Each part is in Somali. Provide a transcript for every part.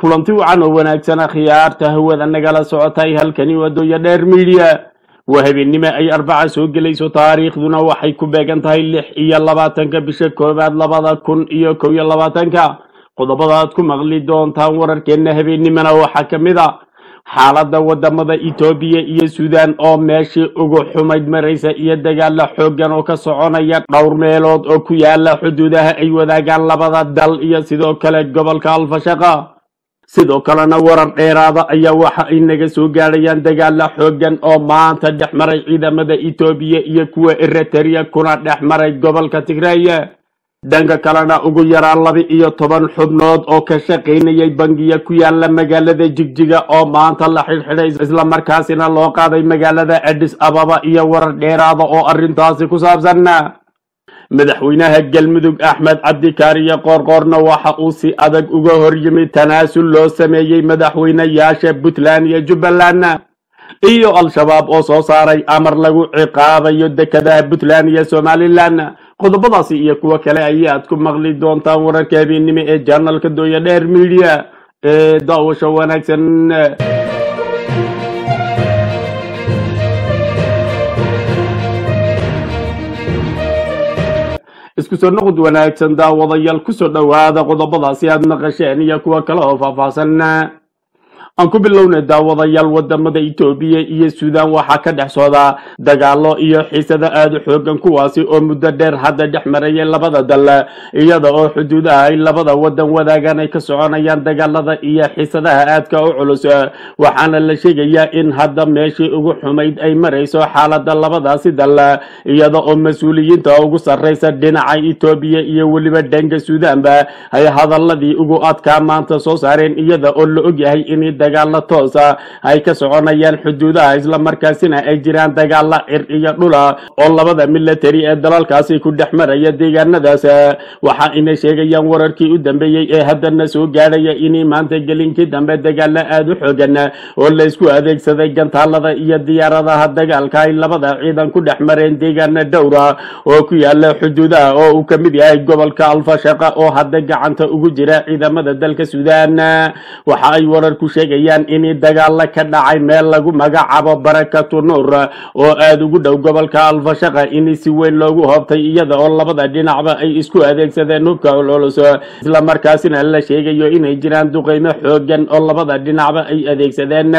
kulanti wacan oo wanaagsana khiyaarta hawada nagala socotay halkani wadooya dheer midiya waa habeennimo ay arbaca soo gelayso taariikhduna waxay ku beegan tahay lix iyo labaatanka bisha koowaad labada kun iyo kow iyo labaatanka qodobada aad ku maqli doontaan wararkeenna habeennimona waxaa ka mid a xaaladda wadamada etoobiya iyo suudaan oo meeshii ugu xumayd maraysa iyo dagaala xooggan oo ka soconaya dhowr meelood oo ku yaala xuduudaha ay wadaagaan labada dal iyo sidoo kale gobolka alfashaqa sidoo kalena warar dheeraada ayaa waxa ay naga soo gaadhayaan dagaala xooggan oo maanta dhex maray ciidamada etoobiya iyo kuwa eritrea kuna dhex maray gobolka tigreeye dhanka kalena ugu yaraan laba iyo toban xubnood oo ka shaqaynayay bangiya ku yaala magaalada jigjiga oo maanta la xidhxidhay islamarkaasina loo qaaday magaalada adis ababa iyo warar dheeraada oo arrintaasi ku saabsan madaxweynaha galmudug axmed cabdikaariyo qoorqoorna waxa uu si adag uga hor yimid tanaasul loo sameeyey madaxweynayaasha puntland iyo jubbaland iyo al-shabaab oo soo saaray amar lagu ciqaabayo dekadaha puntland iyo somalilan qodobadaasi iyo kuwo kale ayaad ku maqli doontaan wararka habeennimo ee janalka dooya dheer midiya ee daawasho wanaagsan isku soo noqod wanaagsan daawadayaal kusoo dhowaada qodobadaasi aad maqasheen iyo kuwo kale oo faahfaahsan aan ku bilownay daawadayaal wadamada etoobiya iyo suudaan waxaa ka dhex socdaa dagaalo iyo xiisado aada u xoogan kuwaasi oo muddo dheer hadda dhex marayay labada dal iyada oo xuduudaha ay labada wadan wadaagaan ay ka soconayaan dagaalada iyo xiisadaha aadka u culus waxaana la sheegayaa in hadda meeshii ugu xumayd ay marayso xaalada labadaasi dal iyada oo mas-uuliyiinta ugu sarreysa dhinaca etoobiya iyo weliba dhanka suudaanba ay hadaladii ugu adkaa maanta soo saareen iyada oo la ogyahay in dagaalo toosa ay ka soconayaan xuduudaha islamarkaasina ay jiraan dagaalo cir iyo dhula oo labada military ee dalalkaasi ku dhex maraya deegaanadaas waxa ayna sheegayaan wararkii u dambeeyey ee haddana soo gaadhaya inay maanta gelinkii dambe dagaalo aada u xoogan oo la isku adeegsaday gantaalada iyo diyaaradaha dagaalka ay labada ciidan ku dhex mareen deegaana dhowra oo ku yaala xuduudaha oo uu ka mid yahay gobolka alfashaqa oo hadda gacanta ugu jira ciidamada dalka suudaan waxa ay wararku sheeg in dagaalo ka dhacay meel lagu magacaabo barakatu nuur oo aada ugu dhow gobolka alfashaqa in si weyn loogu hoobtay iyada oo labada dhinacba ay isku adeegsadeen hubka culculus islamarkaasina la sheegayo inay jiraan duqeymo xoogan oo labada dhinacba ay adeegsadeen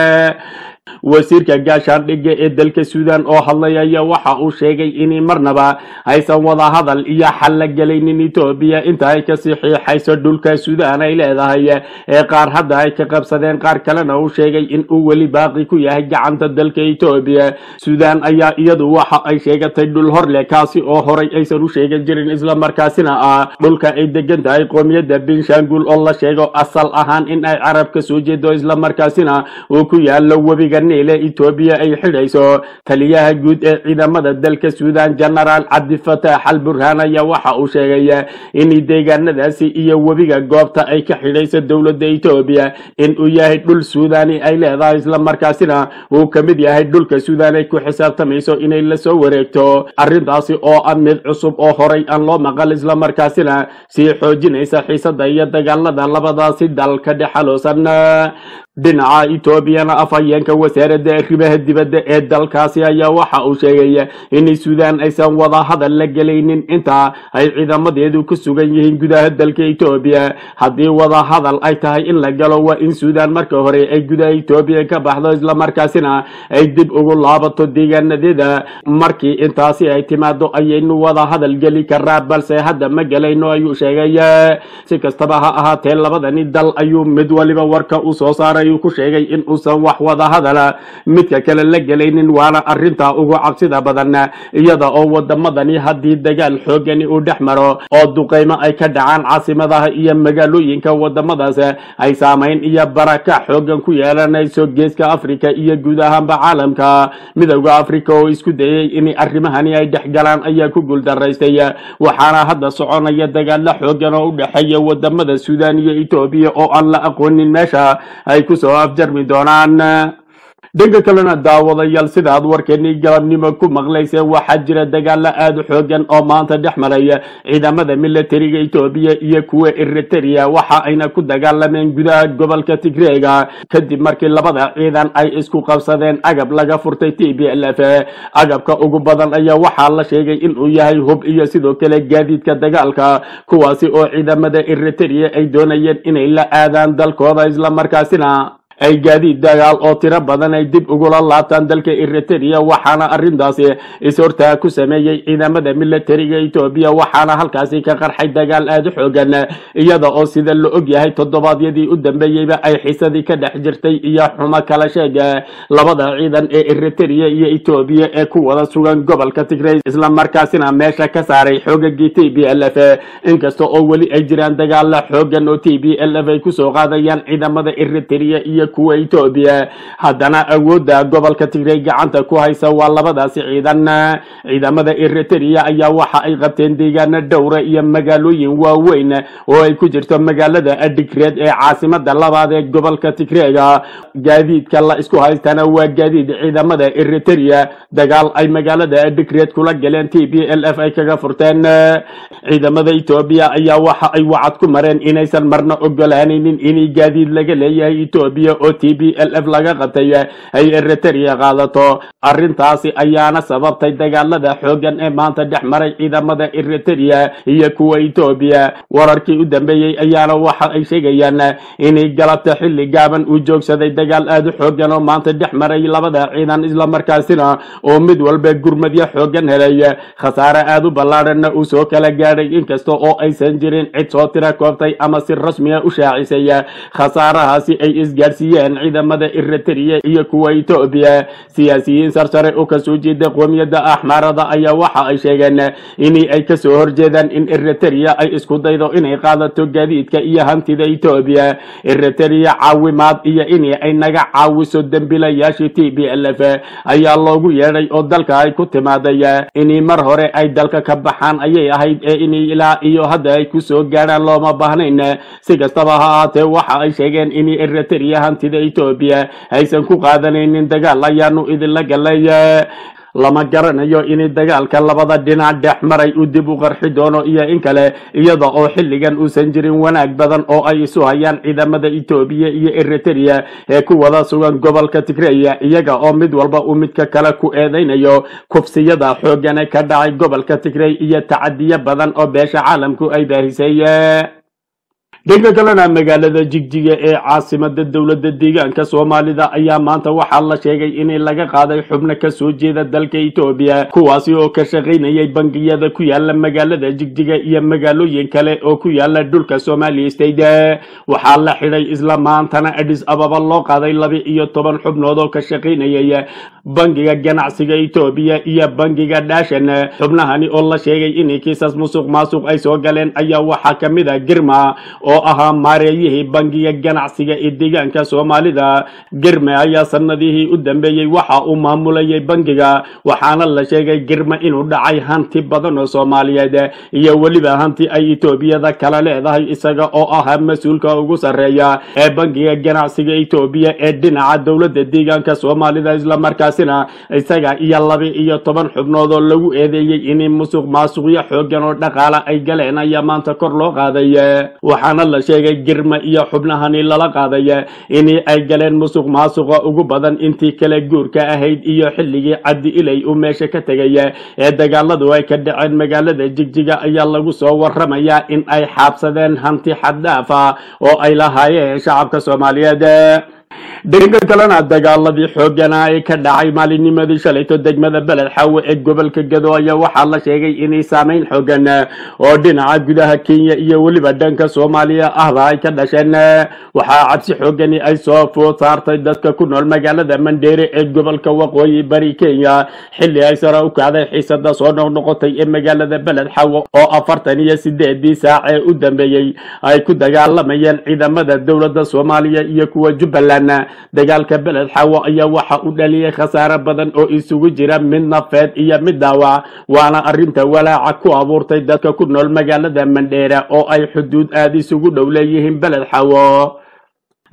wasiirka gaashaandhigga ee dalka suudaan oo hadlay ayaa waxa uu sheegay in marnaba aysan wada hadal iyo xal la gelaynin etoobiya inta ay ka saxiixayso dhulka suudaan ay leedahay ee qaar hadda ay ka qabsadeen qaar kalena uu sheegay in uu weli baaqi ku yahay gacanta dalka etoobiya suudaan ayaa iyadu waxa ay sheegatay dhul horle kaasi oo horay aysan u sheegan jirin islamarkaasina ah dhulka ay degan tahay qoomiyadda benshangul oo la sheego asal ahaan in ay carab ka soo jeedo islamarkaasina uu ku yaalo webiga niile etoobiya ay xidhayso taliyaha guud ee ciidamada dalka suudaan genaraal cabdifataax al burhaan ayaa waxa uu sheegay in deegaanadaasi iyo webiga goobta ay ka xidhayso dowladda etoobiya in uu yahay dhul suudaani ay leedahay islamarkaasina uu ka mid yahay dhulka suudaan ay ku xisaabtamayso inay lasoo wareegto arrintaasi oo ah mid cusub oo horay aan loo maqal islamarkaasina sii xoojinaysa xiisada iyo dagaalada labadaasi dal ka dhexaloosan dhinaca etoobiyana afhayeenka wasaaradda arrimaha dibadda ee dalkaasi ayaa waxa uu sheegay in suudaan aysan wada hadal la gelaynin inta ay ciidamadeedu ku sugan yihiin gudaha dalka etoobiya haddii wada hadal ay tahay in la galo waa in suudaan marka hore ay gudaha etoobiya ka baxdo islamarkaasina ay dib ugu laabato deegaanadeeda markii intaasi ay timaado ayaynu wada hadal geli karaa balse hadda ma gelayno ayuu sheegay si kastaba ha ahaatee labadani dal ayuu mid waliba warka u soo saaray ayuu ku sheegay in uusan wax wada hadala midka kale la gelaynin waana arrintaa ugu cabsida badan iyada oo wadamadani haddii dagaal xoogani uu dhex maro oo duqeymo ay ka dhacaan caasimadaha iyo magaalooyinka wadamadaas ay saamayn iyo baraka xoogan ku yeelanayso geeska africa iyo guud ahaanba caalamka midowda africa oo isku dayay in arrimahani ay dhex galaan ayaa ku guuldaraystay waxaana hadda soconaya dagaalo xoogan oo u dhexeeya wadamada suudaan iyo etoobiya oo aan la aqoonin meesha ay kusoo afjarmi doonaan dhanka kalena daawadayaal sida aad warkeenii galabnimo ku maqlayseen waxaa jira dagaalo aada u xoogan oo maanta dhex maraya ciidamada militariga etoobiya iyo kuwa eriteria waxa ayna ku dagaalameen gudaha gobolka tigreega kadib markii labada ciidan ay isku qabsadeen agab laga furtay t b l f agabka ugu badan ayaa waxaa la sheegay inuu yahay hub iyo sidoo kale gaadiidka dagaalka kuwaasi oo ciidamada eriteria ay doonayeen inay la aadaan dalkooda islamarkaasina ay gaadiid dagaal oo tiro badan ay dib ugula laabtaan dalka eriteria waxaana arrintaasi is-hortaa ku sameeyey ciidamada militariga etoobiya waxaana halkaasi ka qarxay dagaal aada u xoogan iyada oo sida la og yahay toddobaadyadii u dambeeyeyba ay xiisadii ka dhex jirtay iyo xumo kala sheega labada ciidan ee eriteria iyo etoobiya ee ku wada sugan gobolka tigray islamarkaasina meesha ka saaray xoogagii t b l f inkasta oo weli ay jiraan dagaala xoogan oo t b l f ay kusoo qaadayaan ciidamada eriteria iyo kuwa etoobiya haddana awoodda gobolka tigray gacanta ku haysa waa labadaasi ciidan ciidamada eriteria ayaa waxa ay qabteen deegaano dhowra iyo magaalooyin waaweyn oo ay ku jirto magaalada adigreed ee caasimada labaad ee gobolka tigreega gaadiidka la isku haystana waa gaadiid ciidamada eriteria dagaal ay magaalada adigreed kula galeen t b l f ay kaga furteen ciidamada etoobiya ayaa waxa ay wacad ku mareen inaysan marna ogolaanaynin in gaadiid laga leeyahay etoobiya oo t b l f laga qabtay ay eriteria qaadato arrintaasi ayaana sababtay dagaalada xoogan ee maanta dhex maray ciidamada eriteria iyo kuwa etoobiya wararkii u dambeeyey ayaana waxa ay sheegayaan inay galabta xilli gaaban uu joogsaday dagaal aada u xoogan oo maanta dhex maray labada ciidan islamarkaasina oo mid walba gurmadyo xoogan helay khasaare aada u ballaadhanna uu soo kala gaadhay inkasta oo aysan jirin cid soo tira koobtay ama si rasmiya u shaacisay khasaarahaasi ay isgaadhsiiyeen ciidamada eriteria iyo kuwa etoobiya siyaasiyiin sarsare oo kasoo jeeda qoomiyadda axmaarada ayaa waxa ay sheegeen in ay kasoo horjeedaan in eriteria ay isku daydo inay qaadato gaadiidka iyo hantida etoobiya eriteria caawimaad iyo in ay naga caawiso dembilayaashii t b l f ayaa loogu yeedhay oo dalka ay ku timaaday in mar hore ay dalka ka baxaan ayay ahayd ee in ilaa iyo hadda ay kusoo gaadhaan looma baahnayn si kastaba ha ahaatee waxa ay sheegeen in eriteria hantida etoobiya aysan ku qaadanaynin dagaal ayaanu idinla galay lama garanayo in dagaalka labada dhinac dhex maray uu dib u qarxi doono iyo in kale iyada oo xilligan uusan jirin wanaag badan oo ay isu hayaan ciidamada etoobiya iyo eriteria ee ku wada sugan gobolka tigreya iyaga oo mid walba uu midka kale ku eedeynayo kufsiyada xoogane ka dhacay gobolka tigrey iyo tacadiyo badan oo beesha caalamku ay baahisay dhanka kalena magaalada jigjiga ee caasimada dowladda deegaanka soomaalida ayaa maanta waxaa la sheegay in laga qaaday xubno kasoo jeeda dalka etoobiya kuwaasi oo ka shaqaynayay bangiyada ku yaala magaalada jigjiga iyo magaalooyin kale oo ku yaala dhulka somali state waxaa la xidhay isla maantana adis ababa loo qaaday laba iyo toban xubnood oo ka shaqaynayay bangiga ganacsiga etoobiya iyo bangiga dhaashan xubnahani oo la sheegay in kiisas musuq maasuq ay soo galeen ayaa waxaa kamid a girma oo ahaa maareeyihii bangiga ganacsiga ee deegaanka soomaalida girme ayaa sanadihii u dambeeyey waxa uu maamulayay bangiga waxaana la sheegay girme inuu dhacay hanti badan oo soomaaliyeed iyo weliba hanti ay etoobiyada kala leedahay isaga oo ahaa mas-uulka ugu sarreeya ee bangiga ganacsiga etoobiya ee dhinaca dowladda deegaanka soomaalida islamarkaasina isaga iyo laba iyo toban xubnood oo lagu eedeeyey in musuq maasuqyo xoogan oo dhaqaale ay galeen ayaa maanta kor loo qaaday waxaana la sheegay girma iyo xubnahani lala qaaday in ay galeen musuq maasuqa ugu badan intii kale guurka ahayd iyo xilligii cabdi ilay uu meesha ka tegay ee dagaaladu ay ka dhaceen magaalada jigjiga ayaa lagu soo waramayaa in ay xaabsadeen hanti xaddhaaf ah oo ay lahaayeen shacabka soomaaliyeed dhanka kalena dagaaladii xoogana ee ka dhacay maalinnimadii shalayto degmada beled xaawe ee gobolka gado ayaa waxaa la sheegay inay saameyn xoogan oo dhinaca gudaha kenya iyo weliba dhanka soomaaliya ahba ay ka dhasheen waxaa cabsi xoogani ay soo food saartay dadka ku nool magaalada mandheere ee gobolka waqooyi bari kenya xilli ay sare u kacday xiisada soo noqnoqotay ee magaalada beled xaawe oo afartan iyo sideedii saac ee u dambeeyey ay ku dagaalamayeen ciidamada dowladda soomaaliya iyo kuwa jubbaland dagaalka beled xaawo ayaa waxa u dhaliyay khasaare badan oo isugu jira mid nafeed iyo mid daawac waana arrinta walaaca ku abuurtay dadka ku nool magaalada mandheera oo ay xuduud aada isugu dhow leeyihiin beled xaawo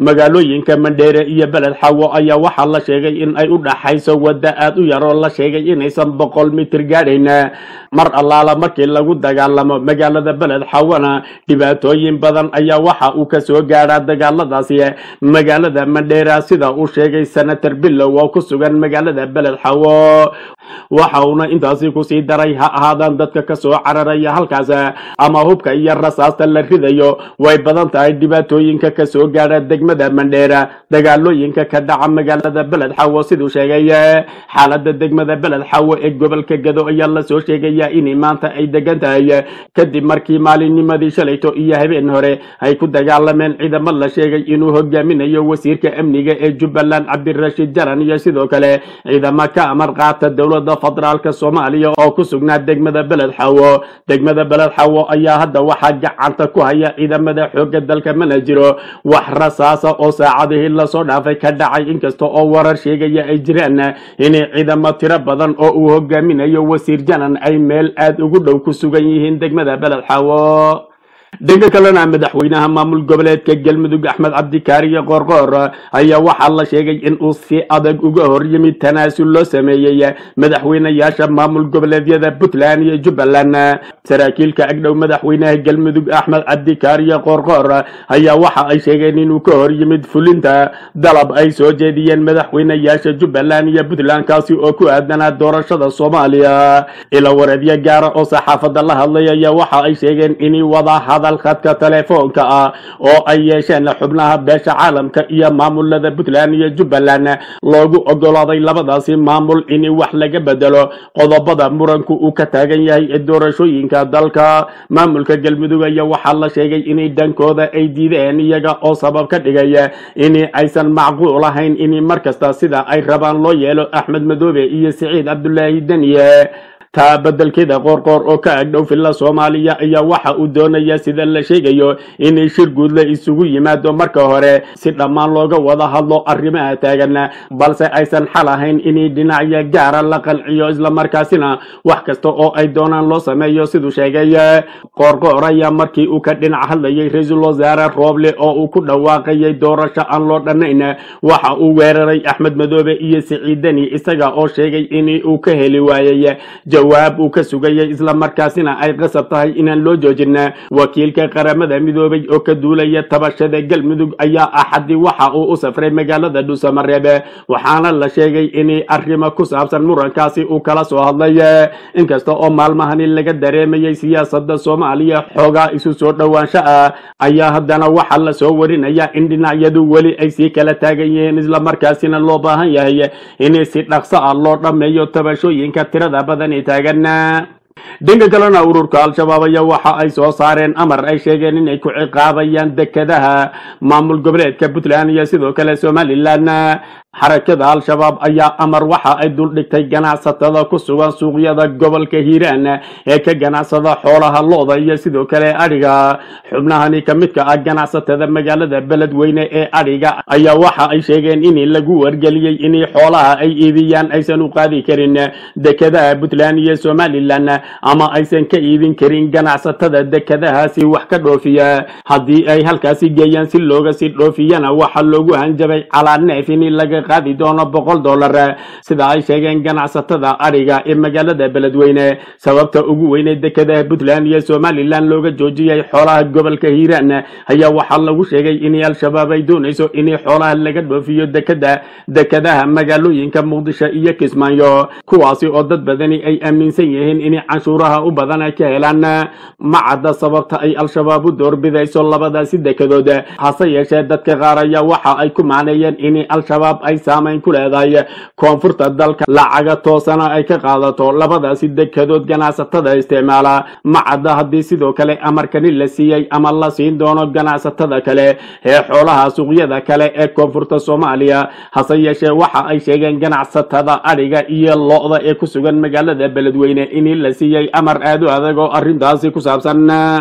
magaalooyinka mandheere iyo beled xawo ayaa waxaa la sheegay in ay u dhaxayso wadda aad u yaroo la sheegay inaysan boqol mitir gaadhayn mar allaala markii lagu dagaalamo magaalada beled xawana dhibaatooyin badan ayaa waxa uu kasoo gaadhaa dagaaladaasi magaalada mandheera sida uu sheegay senator billow oo ku sugan magaalada beled xawo waxa uuna intaasi kusii daray ha ahaadaan dadka kasoo cararaya halkaas ama hubka iyo rasaasta la ridayo way badan tahay dhibaatooyinka kasoo gaadha degmada mandheera dagaalooyinka ka dhaca magaalada beled xawo siduu sheegay xaalada degmada beled xawo ee gobolka gado ayaa lasoo sheegaya in maanta ay degan tahay kadib markii maalinnimadii shalayto iyo habeen hore ay ku dagaalameen ciidamo la sheegay inuu hogaaminayo wasiirka amniga ee jubbaland cabdirashiid jaran iyo sidoo kale ciidamo ka amar qaata dowlada federaalka soomaaliya oo ku sugnaa degmada beled xawo degmada beled xawo ayaa hadda waxaa gacanta ku haya ciidamada xooga dalka mana jiro wax rasaasa oo saacadihii lasoo dhaafay ka dhacay inkasta oo warar sheegaya ay jiraan inay ciidamo tiro badan oo uu hogaaminayo wasiir janan ay meel aada ugu dhow ku sugan yihiin degmada beled xawo dhanka kalena madaxweynaha maamul goboleedka galmudug axmed cabdikaariye qoorqoor ayaa waxaa la sheegay in uu si adag uga hor yimid tanaasul loo sameeyey madaxweynayaasha maamul goboleedyada puntland iyo jubbaland saraakiilka agdhow madaxweynaha galmudug axmed cabdikaariye qoorqoor ayaa waxa ay sheegeen inuu ka hor yimid fulinta dalab ay soo jeediyeen madaxweynayaasha jubbaland iyo puntland kaasi oo ku aadanaa doorashada soomaaliya ila wareedyo gaara oo saxaafadda la hadlay ayaa waxa ay sheegeen inay wada hadal khadka telefoonka ah oo ay yeesheen xubnaha beesha caalamka iyo maamulada puntland iyo jubbaland loogu ogolaaday labadaasi maamul in wax laga bedelo qodobada muranku uu ka taagan yahay ee doorashooyinka dalka maamulka galmudug ayaa waxaa la sheegay inay dhankooda ay diideen iyaga oo sabab ka dhigay in aysan macquul ahayn in markasta sida ay rabaan loo yeelo axmed madoobe iyo siciid cabdulaahi deniye taa bedelkeeda qoorqoor oo ka agdhow filla soomaaliya ayaa waxa uu doonaya sida la sheegayo inay shir guud la isugu yimaado marka hore si dhammaan looga wada hadlo arrimaha taagan balse aysan xal ahayn inay dhinacyo gaara la qanciyo islamarkaasina wax kasta oo ay doonaan loo sameeyo siduu sheegay qoorqoor ayaa markii uu ka dhinac hadlayay ra-iisul wasaare rooble oo uu ku dhawaaqayay doorasho aan loo dhannayn waxa uu weeraray axmed madoobe iyo siciidani isaga oo sheegay in uu ka heli waayay jawaab uu ka sugayay islamarkaasina ay qasab tahay inaan loo joojin wakiilka qaramada midoobay oo ka duulaya tabashada galmudug ayaa axadii waxa uu u safray magaalada dhuusamareebe waxaana la sheegay in arrimo ku saabsan murankaasi uu kala soo hadlay inkasta oo maalmahani laga dareemayay siyaasada soomaaliya xoogaa isu soo dhowaansho ah ayaa haddana waxaa la soo warinaya in dhinacyadu weli ay sii kala taagan yihiin islamarkaasina loo baahan yahay in si dhaqso ah loo dhammeeyo tabashooyinka tirada badan taagan dhanka kalena ururka al-shabaab ayaa waxa ay soo saareen amar ay sheegeen inay ku ciqaabayaan dekadaha maamul goboleedka puntland iyo sidoo kale somalilan xarakada al-shabaab ayaa amar waxa ay duldhigtay ganacsatada ku sugan suuqyada gobolka hiiraan ee ka ganacsada xoolaha looda iyo sidoo kale adhiga xubnahani ka midka ah ganacsatada magaalada beledweyne ee adhiga ayaa waxa ay sheegeen in lagu wargeliyey in xoolaha ay iibiyaan aysan u qaadi karin dekadaha puntland iyo somalilan ama aysan ka iibin karin ganacsatada dekadahaasi wax ka dhoofiya haddii ay halkaasi geeyaan si looga sii dhoofiyana waxaa loogu hanjabay calaa neef in laga qaadi doono boqol dollar sida ay sheegeen ganacsatada adhiga ee magaalada beledweyne sababta ugu weyne dekadaha puntland iyo somalilan looga joojiyay xoolaha gobolka hiiraan ayaa waxaa lagu sheegay in al-shabaab ay doonayso in xoolaha laga dhoofiyo dekada dekadaha magaalooyinka muqdisho iyo kismaayo kuwaasi oo dad badani ay aaminsan yihiin in canshuuraha u badan ay ka helaan ma cadda sababta ay al-shabaab u doorbidayso labadaasi dekadood hase yeeshee dadka qaar ayaa waxa ay ku macneeyeen in al-shabaab ay saamayn ku leedahay koonfurta dalka lacaga toosana ay ka qaadato labadaasi dekadood ganacsatada isticmaala ma cadda haddii sidoo kale amarkani la siiyey ama la siin doono ganacsatada kale ee xoolaha suuqyada kale ee koonfurta soomaaliya hase yeeshee waxa ay sheegeen ganacsatada adhiga iyo lo-da ee ku sugan magaalada beledweyne in la siiyey amar aad u adag oo arrintaasi ku saabsan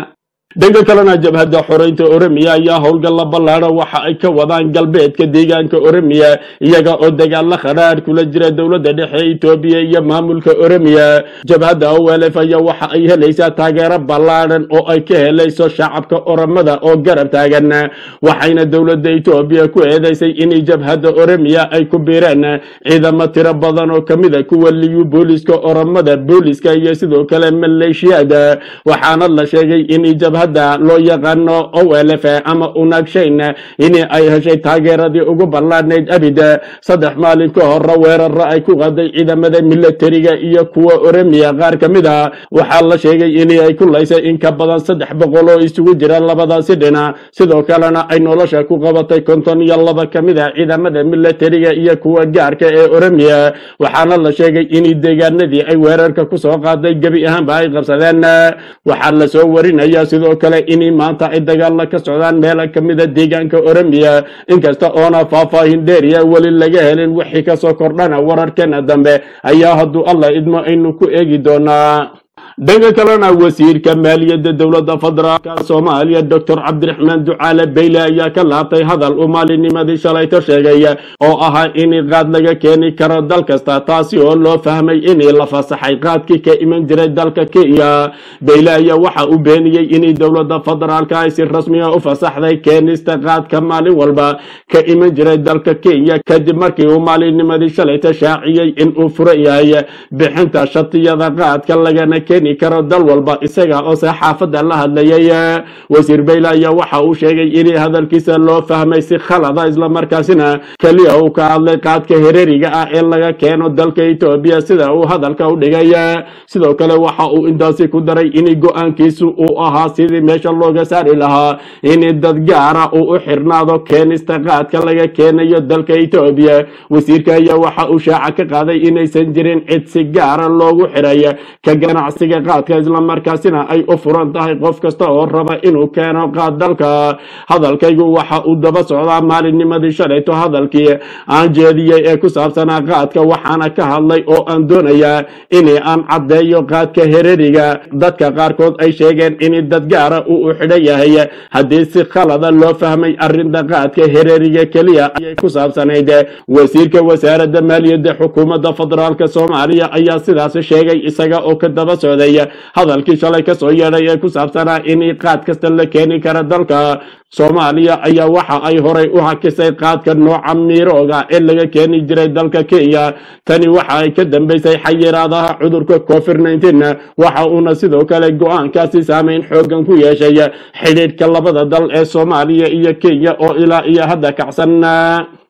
dhanka kalena jabhadda xoreynta oromiya ayaa howlgalla ballaadha waxa ay ka wadaan galbeedka deegaanka oromiya iyaga oo dagaalla khadhaadh kula jira dowladda dhexe etoobiya iyo maamulka oromiya jabhadda olf ayaa waxa ay helaysaa taageero ballaadhan oo ay ka helayso shacabka oromada oo garab taagan waxayna dowladda etoobiya ku eedeysay in jabhadda oromiya ay ku biireen ciidamo tiro badan oo kamida kuwa liyu booliska oromada booliska iyo sidoo kale maleeshiyada waxaana la sheegay in jabhadda loo yaqaano olf ama unagshayn in ay heshay taageeradii ugu ballaadhnayd abid saddex maalin ka hore weeraro ay ku qaday ciidamada milatariga iyo kuwa oromiya qaar ka mid a waxaa la sheegay in ay ku laysay in ka badan saddex boqol oo isugu jira labadaasi dhinac sidoo kalena ay nolosha ku qabatay konton iyo laba ka mid a ciidamada milatariga iyo kuwa gaarka ee oromiya waxaana la sheegay in deegaanadii ay weerarka kusoo qaaday gebi ahaanba ay qabsadeen waxaa lasoo warinaya sidoo kale in maanta ay dagaalla ka socdaan meela ka mida deegaanka oromiya inkasta oona faahfaahin dheeriya weli laga helin wixii kasoo kordhana wararkeena dambe ayaa hadduu allah idmo aynu ku eegi doonaa dhanka kalena wasiirka maaliyadda dowladda federaalka soomaaliya doctor cabdiraxmaan ducaale beyle ayaa ka laabtay hadal uu maalinimadii shalayto sheegay oo ahaa in qaad laga keeni karo dal kasta taasi oo loo fahmay in la fasaxay qaadkii ka iman jiray dalka kenya beyle ayaa waxa uu beeniyey in dowladda federaalka ay si rasmiga u fasaxday keenista qaadka maalin walba ka iman jiray dalka kenya kadib markii uu maalinimadii shalayto shaaciyey in uu furan yahay bixinta shatiyada qaadka lagana keeni karo dal walba isaga oo saxaafadda la hadlayay wasiir beyle ayaa waxa uu sheegay in hadalkiisa loo fahmay si khalada islamarkaasina keliya uu ka hadlay qaadka hereeriga ah ee laga keeno dalka etoobiya sida uu hadalka u dhigay sidoo kale waxa uu intaasi ku daray in go-aankiisu uu ahaa sidii meesha looga saari lahaa in dad gaara uu u xirnaado keenista qaadka laga keenayo dalka etoobiya wasiirka ayaa waxa uu shaaca ka qaaday inaysan jirin cid si gaara loogu xiray ka ganacsiga qaadka islamarkaasina ay u furan tahay qof kasta oo raba inuu keeno qaad dalka hadalkaygu waxa uu daba socdaa maalinnimadii shalayto hadalkii aan jeediyey ee ku saabsanaa qaadka waxaana ka hadlay oo aan doonayaa in aan caddeeyo qaadka hereriga dadka qaarkood ay sheegeen in dad gaara uu u xidhan yahay haddii si khalada loo fahmay arrinta qaadka hereriga keliya ayay ku saabsanayd wasiirka wasaaradda maaliyadda xukuumadda federaalk soomaaliya ayaa sidaas sheegay isaga oo ka daba socday hadalkii shalay kasoo yeedhay ee ku saabsanaa in qaad kasta la keeni kara dalka soomaaliya ayaa waxa ay horay u hakisay qaadka nooca miirooga ee laga keeni jiray dalka kenya tani waxa ay ka dambeysay xayiraadaha cudurka covid nteen waxa uuna sidoo kale go-aankaasi saameyn xoogan ku yeeshay xidhiidhka labada dal ee soomaaliya iyo kenya oo ilaa iyo hadda kacsan